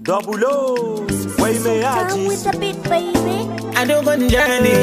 Double O, wai mai Down yaji. with the beat, baby. a dogon jani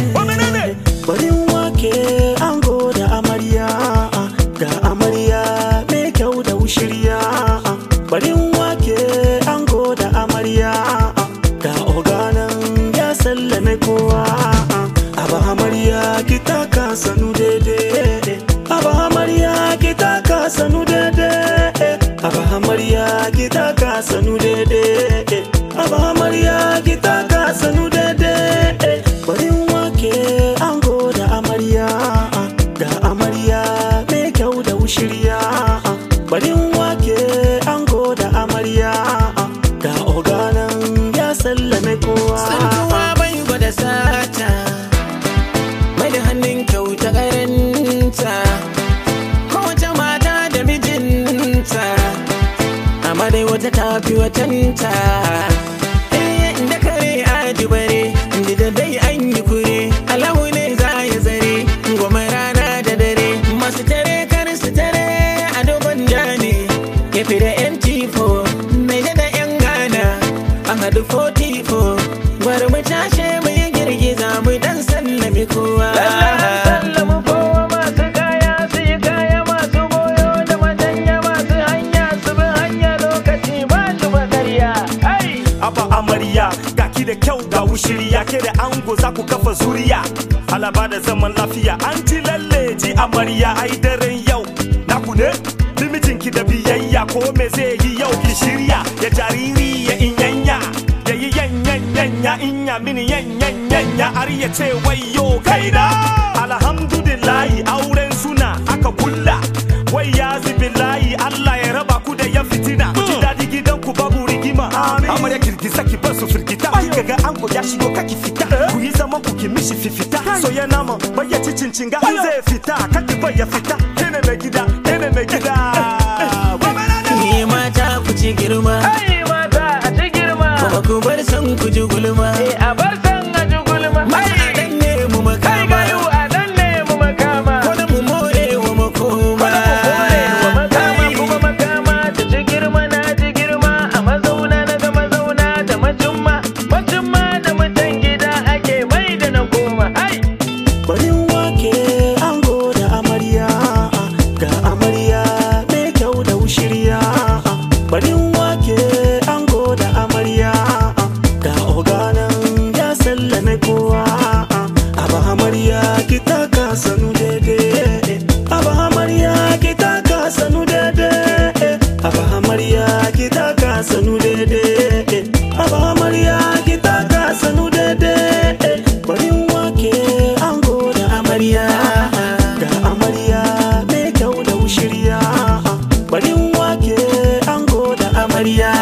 Barin wake ango da amarya ga amarya mai kyau da wushirya. Barin wake ango da amarya ga oganan ya sallame kowa. Aba amarya ki taka sanu daidai. Aba amarya ki taka sanu daidai. Aba amarya ki taka sanu daidai. Aba amarya ki taka sanu daidai. Barin wake ango da amarya ga amarya mai kyau da wushirya. Barin wake ango da amarya ga oganan ya sallame kowa. tsantuwa bai gwada sata mai da hannun kyauta karanta kowace mata da mijinta amma dai wata tafi watanta Eh, da kare aji bare da da dai an yi kure alahu ne za ya zare goma rana da dare masu tare kar su tare a dogon jani kefi da mt4 mai da yan gana an haɗu 44 gwara mu tashe mu yi girgiza mu dan sallami kowa sallami kowa masu kaya su yi kaya masu goyo da matanya masu hanya su bi hanya lokaci ba shi bakarya ai Aba amarya ga ki da kyau ga wushiriya ke da ango za ku kafa zuriya alaba da zaman lafiya an ji lalle ji amarya ai daren yau na ku ne ki da biyayya ko me zai yi yau ki shirya ya jariri ya inyanya ya yi yanyanyanya inya mini yanyanyanya har ya ce wayo kaina alhamdulillahi auren suna aka kulla wai ya layi Allah ya raba ku da ya fitina ku ji daɗi gidan ku babu rigima amarya girgiza ki bar su firgita kika ga ango ya shigo kaki fita ku yi zaman ku ki mishi fifita so ya nama bai ya ci cincinga in zai fita kaki bai ya fita kene mai gida kene mai gida ni mata ku ci girma ai mata a ci girma kuma ku bar san ku ji gulma a bar san a ji gulma ai a dan ne mu makama ai a dan ne mu makama ko da mu more wa makoma wa makama kuma makama ta ci girma na ji girma a mazauna na ga mazauna da majumma majumma da mutan gida ake mai da na koma ai barin wake ango da amarya ga amarya mai kyau da wushirya barin wake ango da amarya ga oganan ya sallame kowa aba amarya ki taka sanu daidai aba amarya ki taka sanu daidai aba amarya ki taka sanu daidai aba amarya ki taka sanu daidai barin wake ango da amarya ga amarya mai kyau da wushirya barin wake ango da amarya